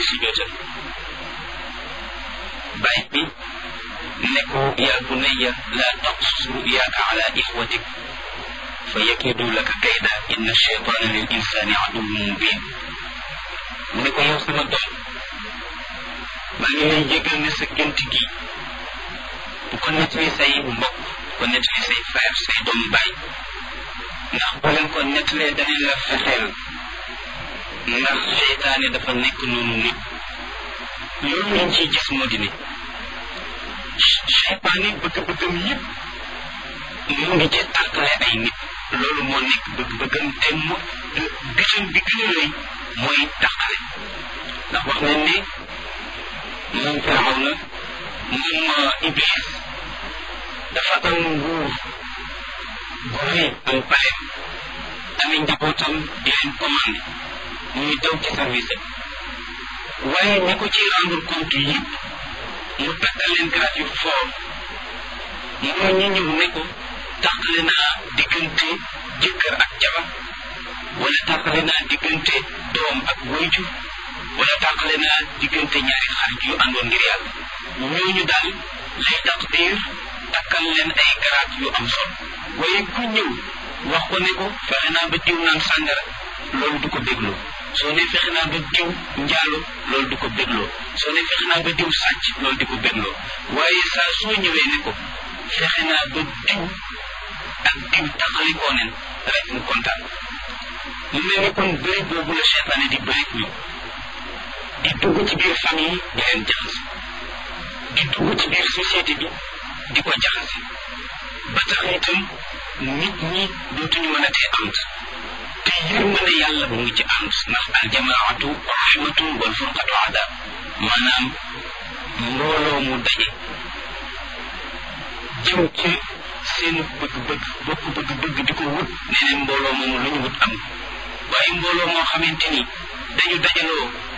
si jootal baay bi ne ko yaa bunayya laa taqsus ruyaaka ala ixwatik fa yakidu laka kayda inna cheytaana lil insaani aduwwun mubin mu ne ko yow sama doom maa ngi lay jégal ne sa gént gi bu ko nettali say mbokk bu ko nettali say frère say doom baay ndax boo leen ko nettalee danañ la fexeel ndax seytaane dafa nekk noonu nit loolu lañ ciy gis moo di ne seytaane bëgg-bëggam yëpp mu ngi ci tàqale ay nit loolu moo nekk bëgg-bëggam te mu bitam bi gën a rëy mooy tàqale ndax wax nañ ne moom firaw na moom iblis dafa am nguur bu rëy am paleem amee njabootam di leen commandé muy daw ci service am waaye ñi ko ci rendre compte yëpp mu takkal leen grade yu fort moo ñu ñëw ne ko tàqale naa diggante jëkkër ak jabar wala tàqale naa diggante doom ak wayju wala tàqale naa diggante ñaari xarit yu àndoon ngir yàlla ñooñu daal lay taqdir takkal leen ay garaat yu am solo waaye ku ñëw wax ko ne ko fexe naa ba diw naan sàngara loolu du ko dégloo soo ne fexe naa ba diw njaalo loolu du ko bégloo soo ne fexe naa ba diw sàcc loolu di ko bégloo waaye saa soo ñëwee ne ko fexe naa ba diw ak diw taxalikoo nen rek mu kontaan mu mel ni kon bëri boobu la seytaane di bëri ñu di dugg ci biir famille di leen jaxase di dugg ci biir société bi di ko jaxase ba tax itam nit ñi dootuñu mën a tee ànd te yërmande yàlla mu ngi ci ànd ndax aljamaatu rahmatun wal furqatu adab maanaam mbooloo mu daje jëm ci seen bëgg-bëgg bokk bëgg-bëgg di ko wut nee neen mbooloo moomu lu ñu wut am waaye mbooloo moo xamante ni dañu dajaloo